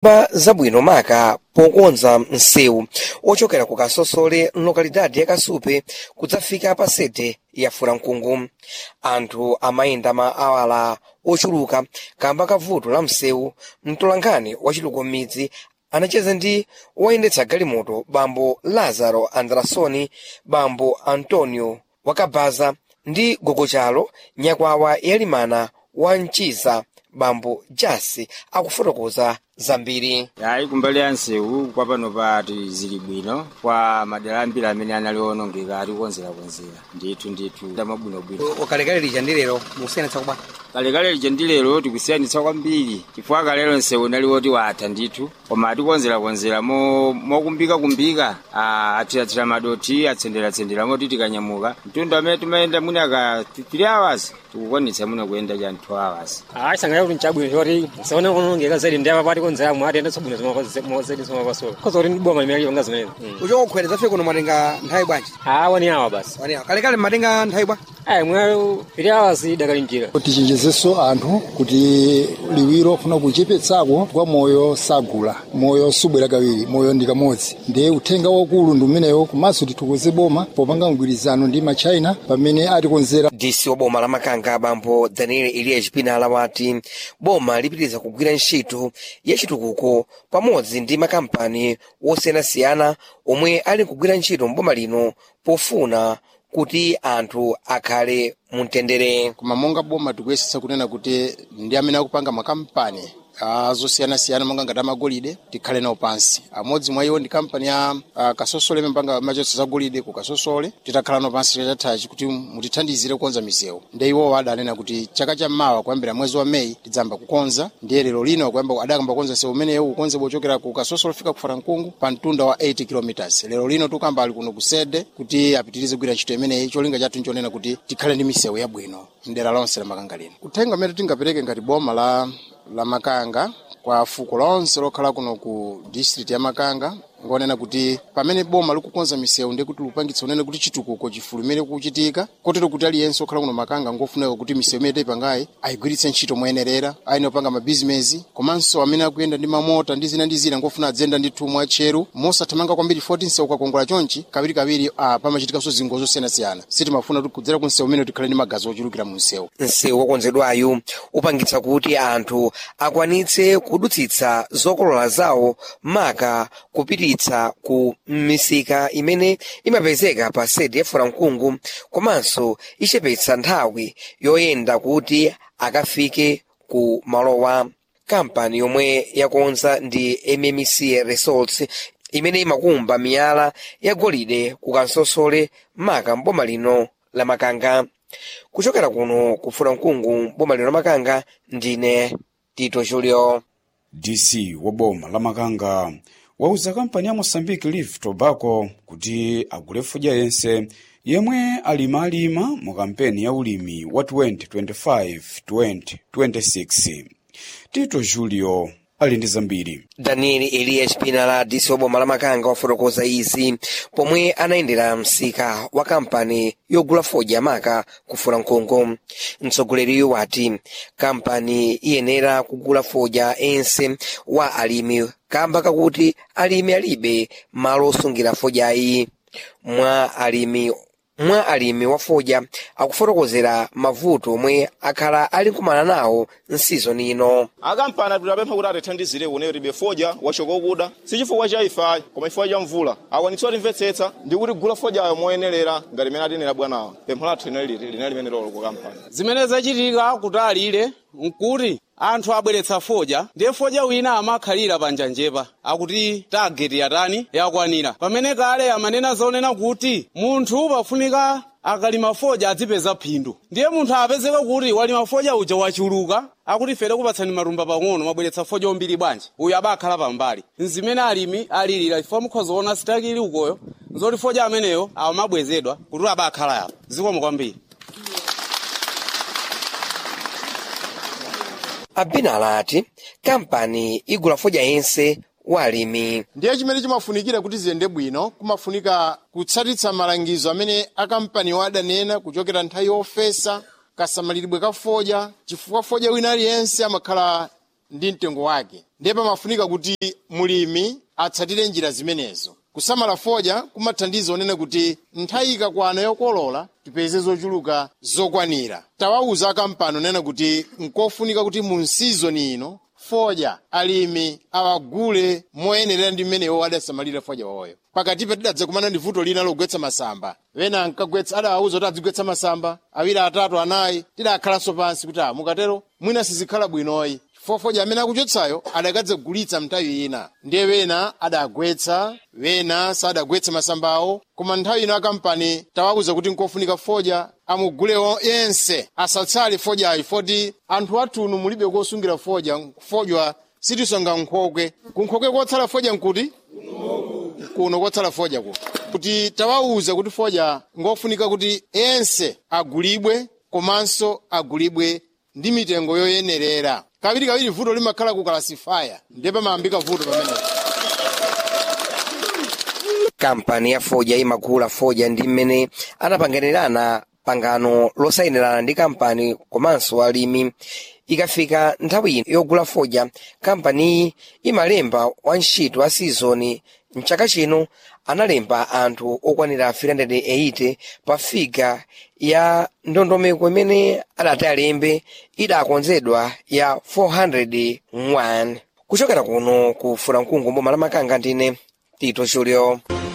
pa zabwino maka pokonza msewu ochokera ku kasosole mlokalidadi ya kasupe kudzafika pa sede ya furamkungu anthu amayenda ma awala ochuluka kamba ka vuto la msewu mtolankhani wachitukuko m'midzi anacheza ndi woyendetsa galimoto bambo lazaro andrasoni bambo antonio wakabaza ndi gogochalo nyakwawa yalimana wa mchiza bambo jasi akufotokoza zambiri yayi kumbali ya nsewu kwa pano pati zili bwino kwa madera ambiri amene anali onongeka atikonzerakonzera ndithu ndithu ndamabwinobwino ukalekale lija ndi lero musiyanitsa kubwa kalekale lija ndi lero tikusiyanitsa kwambiri chifukwa kalero nsewu nali woti watha ndithu koma atikonzerakonzera mokumbikakumbika athirathira madoti atsenderatsendera moti tikanyamuka mtundu amene timayenda mwina aka 3 hours tikukwanitsa mwina kuyenda cha 2 hours hayi sanga kuti nchabwino choti saone kunongeka zaidi ndi apapati konzera mwati enda tsabwino zimazedi zimapasola koza kuti ndiboma limene lionga zimene uchokokhwera zafika kuno mwatenga nthawi bwanji ha wani awa basi wani kalekale mmatenga nthawi bwa ayi mwayo pili awasi dakalinjira tichenjezenso anthu kuti liwiro ofuna kuchepetsako kwa moyo sagula moyo subwera kawiri moyo ndi kamodzi ndiye uthenga wakulu ndi umenewo komanso tithokoze boma popanga mgwirizano ndi machina pamene atikonzera dc wa boma la makanga bambo daniel eliya chipinala wati boma lipitiriza kugwira ntchito ya chitukuko pamodzi ndi makampani osiyanasiyana omwe ali kugwira ntchito mboma lino pofuna kuti anthu akhale mumtendere koma monga boma tikuyesesa kunena kuti ndi amene akupanga makampani azosiyanasiyana monga ngati amagolide tikhale nawo pansi amodzi mwa iwo ndi kampani ya uh, kasosole imapanga machotso za golide ku kasosole titakhala nawo pansi tatatachi kuti mutithandizire kukonza misewu ndi iwowo adanena kuti chaka chammawa kuyambira mwezi wa meyi tidzamba kukonza ndiye lero lino akuyamba adakamba kukonza msewu umenewu kukonza pochokera ku kasosole fika ku farankungu pa mtunda wa 8 kilometers lero lino tukamba ali kuno kusede kuti apitirize kugwira ntchito imeneyi cholinga chathu nchonena kuti tikhale ndi misewu yabwino mdera lonse la makanga lino uthenga umene tingapereke ngati boma la la makanga kwa fuko lonse lokhala kuno ku district ya makanga ngonena kuti pamene boma likukonza misewu ndi kuti lupangitsa unene kuti chitukuko chifulumire kuchitika kotero kuti aliyense okhala kuno makanga ngofunika kuti misewu imene tayipangayi ayigwiritse ntchito moyenerera ayine opanga mabizinesi komanso amene akuyenda ndi mamota ndi zina ndi zina ngofuna adzenda ndi thumwa atcheru mosathamanga kwambiri 14 msewu ukakongola chonchi kawirikawiri ah, pamachitikanso zingozi zosiyanasiyana sitimafuna kuti kudzera ku msewu umene tikhale ndi magazi ochulukira mu msewu msewu wokonzedwayu upangitsa kuti anthu akwanitse kudutsitsa zokolola zawo maka kupititsa ku misika imene imapezeka pa sede ya furamkungu komanso ichepetsa nthawi yoyenda kuti akafike ku malowa kampani yomwe yakonza ndi mmc resorts imene imakumba miyala ya golide ku kansosole maka mboma lino la makanga kuchokera kuno ku furamkungu boma lino la makanga ndine tito julio dc wa boma la makanga wauza kampani ya mozambique leaf tobacco kuti agule fodya yense yemwe alimalima mu kampeni ya ulimi wa 2025-2026 tito julio ali ndi zambiri daniel eliya chipinala dc wa boma la makanga wafotokoza izi pomwe anayendera msika wa kampani yogula fodya maka ku furamkungu mtsogoleriyo wati kampani iyenera kugula fodya ense wa alimi kamba kakuti alimi alibe malo osungira fodyayi mwa alimi mwa alimi wa fodya akufotokozera mavuto omwe akhala ali nkumana nawo nsizoni ino akampani atapempha kuti atithandizire kuneyo tibe fodya wachoka okuda si chifukwa cha ifa koma chifukwa cha mvula akwanitsa kutimvetsetsa ndi kuti gula fodyayo moyenelera ngati imene atinena bwanawa pempho lathu linali linali limene lolo ku kampani zimene zachitika kutalire nkuti anthu abweretsa fodya ndiye fodya wina amakhalira panjanjepa akuti tageti yatani yakwanira pamene kale amanena zonena kuti munthu pafunika akalima fodya adzipeza phindu ndiye munthu apezeka kuti walima fodya uja wachuluka akuti fere kupatsani marumba pang'ono mwabweretsa fodya ombiri bwanji uyu abakhala pambali nzimene alimi alilira chifukwa mukhozaona sitakili ukoyo nzoti fodya ameneyo amabwezedwa kuti abakhala yapo zikomo kwambiri abinala ati kampani igula fodya yense wa alimi ndiye chimene chimafunikira kuti ziyende bwino kumafunika kutsatitsa malangizo amene akampaniwo adanena kuchokera nthawi yofesa kasamalidwe ka fodya chifukwa fodya wina aliyense amakhala ndi mtengo wake ndiye pamafunika kuti mulimi atsatire njira zimenezo kusamala fodya kumathandiza onena kuti nthawi ikakwana yokolola tipeze zochuluka zokwanira tawauza akampani onena kuti nkofunika kuti mu nsizoni ino fodya alimi awagule moyenerera ndi mmenewo adasamalira fodya wawoyo pakatipa tidadza kumana ndi vuto lina logwetsa masamba wena ankagwetsa adawauza kuti adzigwetsa masamba awiri atatu anayi tidakhalanso pansi kuti a mukatero mwina sizikhala bwinoyi fofodya amene akuchotsayo adakadzagulitsa mnthawi ina ndiye wena adagwetsa wena sadagwetse masambawo koma nthawi ino akampani tawauza kuti nkofunika fodya amugule yense asatsale fodyayi foti anthu athuno mulibe kosungira fodya fodya sitisonga nkhokwe kunkhokwe kotsala fodya nkuti kuno kotsala fodya ku kuti tawauza kuti fodya ngofunika kuti yense agulibwe komanso agulibwe ndi mitengo yoyenerera kawiri kawiri vuto limakhala ku kalasifaya ndiye pamayambika vuto pamene kampani ya fodya imagula fodya ndi mmene anapanganirana pangano losayinirana ndi kampani komanso alimi ikafika nthawi yogula fodya kampaniyi imalemba wantchito a sizoni mchaka chino analemba anthu okwanira 380 pa figa ya ndondomeko imene adati alembe idakonzedwa ya 401 kuchokera kuno ku fulamkungu mboma la makanga ndine tito julio